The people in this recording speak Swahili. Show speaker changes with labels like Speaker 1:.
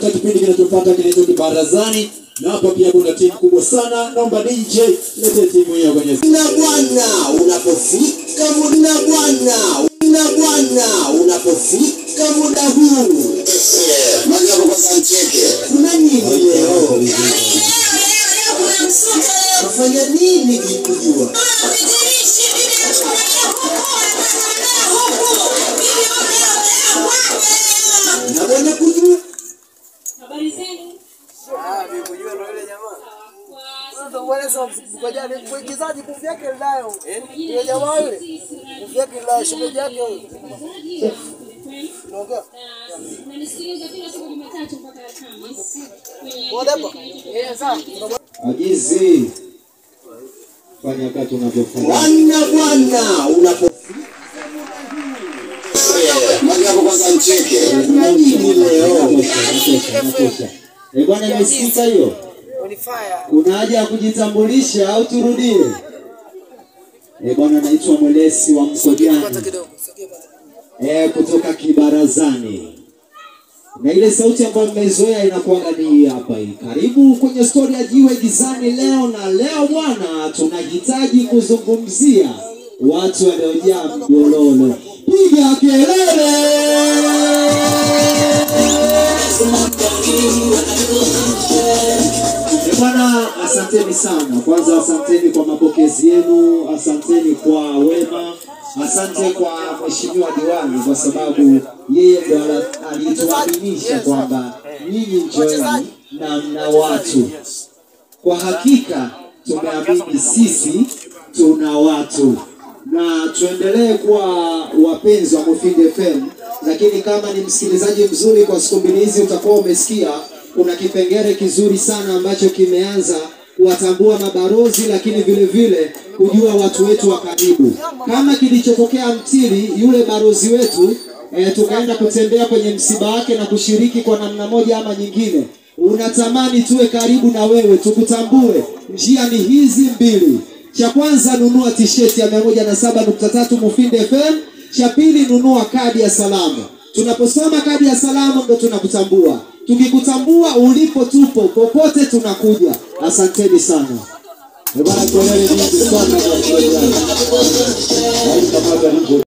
Speaker 1: mpaka kipindi kinachofuata kinaitwa Kibarazani, na hapa pia kuna timu kubwa sana. Naomba DJ lete timu hiyo kwenye
Speaker 2: na bwana unapofika muda bwana na bwana unapofika muda huu Majabu kwanza mcheke kuna nini leo nafanya nini kikujua na bwana kujua
Speaker 3: Habari zenu?
Speaker 4: mwigizaji nguvu yake linayo ile jamaa yule nguvu yake linayo shemeji yake huyo unaongea
Speaker 3: Unanisikiliza kila siku Jumatatu mpaka Alhamisi. Kwenye
Speaker 4: Whatever. eh sawa
Speaker 1: ajizi. Fanya kati unavyofanya.
Speaker 2: bwana bwana unapofika Majabu kwanza mcheke kuna nini leo
Speaker 1: Natosha, natosha. Eh bwana, imesikika hiyo?
Speaker 4: on fire
Speaker 1: Kuna haja ya kujitambulisha au turudie? Eh bwana, naitwa Mwelesi wa Mkojani.
Speaker 4: kidogo sogea bwana
Speaker 1: eh, kutoka Kibarazani, na ile sauti ambayo mmeizoea inakuwaga ni hii hapa hii. Karibu kwenye stori ya Jiwe Gizani leo, na leo bwana, tunahitaji kuzungumzia watu waliojaa mjololo. Piga kelele! Eh, Bwana, asanteni sana. Kwanza asanteni kwa mapokezi yenu, asanteni kwa wema, asante kwa mheshimiwa diwani kwa sababu yeye ndo ala- alituaminisha kwamba nyinyi njoeni na mna watu. Kwa hakika tumeamini sisi tuna watu na tuendelee kuwa wapenzi wa Mufindi FM, lakini kama ni msikilizaji mzuri kwa siku mbili hizi utakuwa umesikia kuna kipengele kizuri sana ambacho kimeanza kuwatambua mabarozi, lakini vile vile kujua watu wetu wa karibu, kama kilichotokea Mtili, yule barozi wetu e, tukaenda kutembea kwenye msiba wake na kushiriki kwa namna moja ama nyingine. Unatamani tuwe karibu na wewe, tukutambue. Njia ni hizi mbili. Cha kwanza nunua tisheti ya 107.3 Mufindi FM. Cha pili nunua kadi ya salamu. Tunaposoma kadi ya salamu ndo tunakutambua. Tukikutambua ulipo, tupo popote, tunakuja. Asanteni sana. Eh bwana, kelele nyingi sana kwa